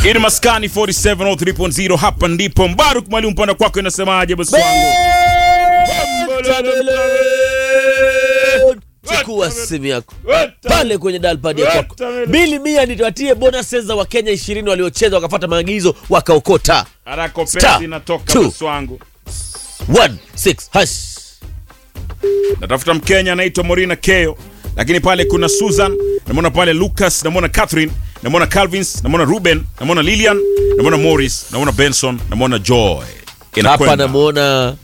Ini maskani 4703.0 hapa ndipo Mbaruk Mwalimu mpanda kwako inasemaje bosi wangu? chukua simu yako pale kwenye dalpad ya kwako bili mia nitawatie bonuses za wakenya ishirini waliocheza wakafata maagizo wakaokota Harako Star, pesa inatoka two. bosi wangu. 16 hash Natafuta Mkenya anaitwa Morina Keo, lakini pale kuna Susan, namwona pale Lucas, namwona Catherine, namwona Calvins, namwona Ruben, namwona Lilian, namwona Morris, namwona Benson, namwona Joy. hapa Inakwenda. namwona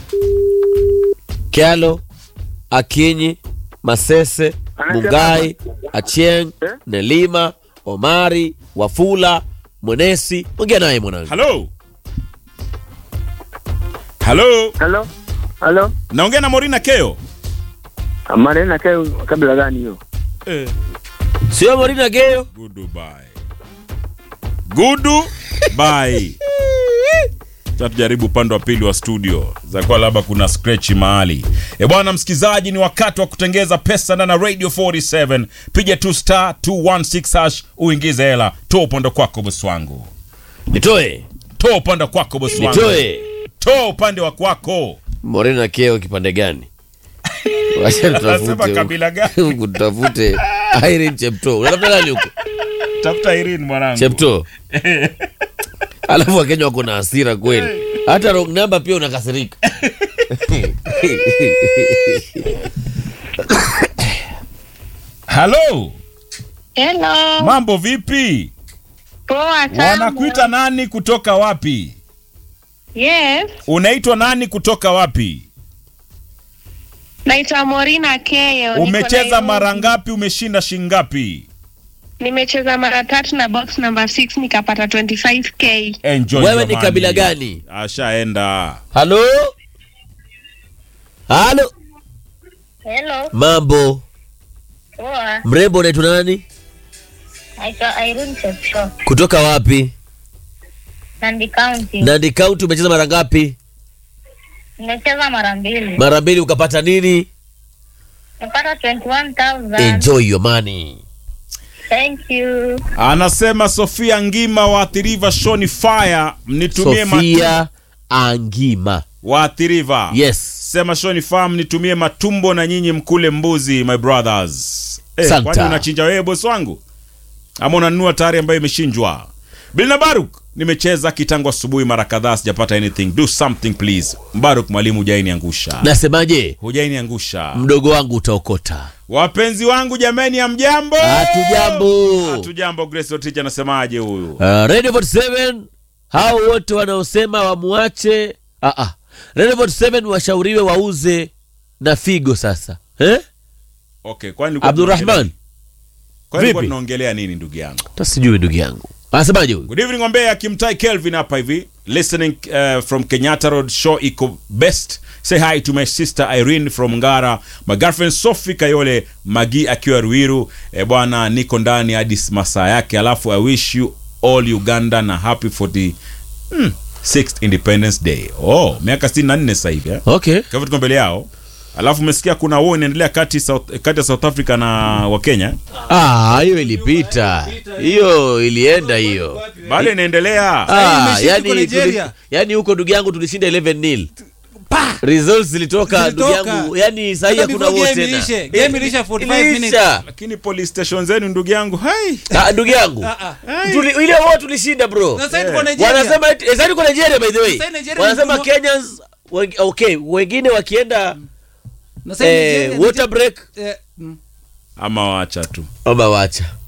kyalo akinyi masese mugai achieng nelima omari wafula mwenesi ongea naye mwanangu Hello. Hello. Halo, halo, Naongea na Morina Keo. Marena kayo kabila gani hiyo? Eh. sio morina geyo Goodbye. Goodbye. Sasa tujaribu upande wa pili wa studio zakuwa labda kuna scratch mahali. E bwana msikizaji, ni wakati wa kutengeza pesa ndani ya Radio 47. Piga tu star 216 hash uingize hela. Toa upande kwako bosi wangu. nitoe Toa upande kwako bosi wangu. nitoe Toa upande wa kwako. morina keo kipande gani wacha Anasema tutafute kabila gani? huku tutafute irene chepto unatafuta nani huko Tafuta Irene mwanangu. chepto alafu wakenya wako na hasira kweli hata wrong number pia unakasirika Hello. Hello. Mambo vipi? Poa sana. Wanakuita nani kutoka wapi? Yes. Unaitwa nani kutoka wapi? Naitwa Morina Keyo. niko Umecheza Nairobi. mara ngapi? Umeshinda shingapi? Nimecheza mara tatu na box number 6 nikapata 25k. Enjoy Wewe your ni money. kabila gani? Ashaenda. halo halo Hello, mambo poa. mrembo unaitwa nani Naitwa Irene Chepsho, kutoka wapi Nandi County. nandi kaunti umecheza mara ngapi Nimecheza mara mbili. mara mbili ukapata nini Nimepata 21,000. enjoy your money Thank you. Anasema Sofia Ngima waathiriva Shoni Fire, mnitumie sofia angima waathiriva. yes Sema Shoni Fire, mnitumie matumbo na nyinyi mkule mbuzi my brothers. Eh, Santa. kwani unachinja wewe bosi wangu? Ama unanunua tayari ambayo imeshinjwa? Bilna Baruk, nimecheza kitangu asubuhi mara kadhaa sijapata anything. Do something please. Mbaruk mwalimu hujainiangusha. nasemaje Hujainiangusha. mdogo wangu utaokota Wapenzi wangu jameni, ya mjambo? hatujambo Hatujambo. Grace Otich anasemaje huyu? uh, radio 47 hao wote wanaosema wamuache uh -uh. radio 47 washauriwe wauze na figo sasa eh? Okay, kwani ulikuwa abdurahman tunaongelea- kwani ulikuwa vipi? tunaongelea nini ndugu yangu? hata sijui ndugu yangu anasemaje huyu Good evening Ombea, Kimtai Kelvin hapa hivi. Listening uh, from Kenyatta Road show iko best. Say hi to my sister Irene from Ngara, my girlfriend Sophie Kayole, Magi akiwa Ruiru. E bwana, niko ndani hadi masaa yake. Alafu I wish you all Uganda na happy 40 hmm, 6th Independence Day. Oh, miaka 64 sasa hivi eh. okay Kwa hivyo tuko mbele yao. Alafu umesikia kuna war inaendelea kati South, kati ya South Africa na Wakenya. ah hiyo ilipita hiyo ilienda hiyo Bado inaendelea. ah, imeshika yani, kwa Nigeria. tuli- yani huko ndugu yangu tulishinda 11 nil results zilitoka ndugu Zilitoka. yangu yani sahii Hata hakuna before war game tena iishe. Game ilisha 45 Iliisha. minutes. Lakini police station zenu ndugu yangu, hai. Ah, ndugu yangu Ah, ah. Tuli- ile war tulishinda bro Na sasa tuko Nigeria. wanasema eti- eh, sasa tuko Nigeria by the way Sasa Nigeria wanasema ni- Kenyans weng- okay wengine wakienda Na sasa eh, Nigeria- water break Eh, mm. Ama wacha tu. ama wacha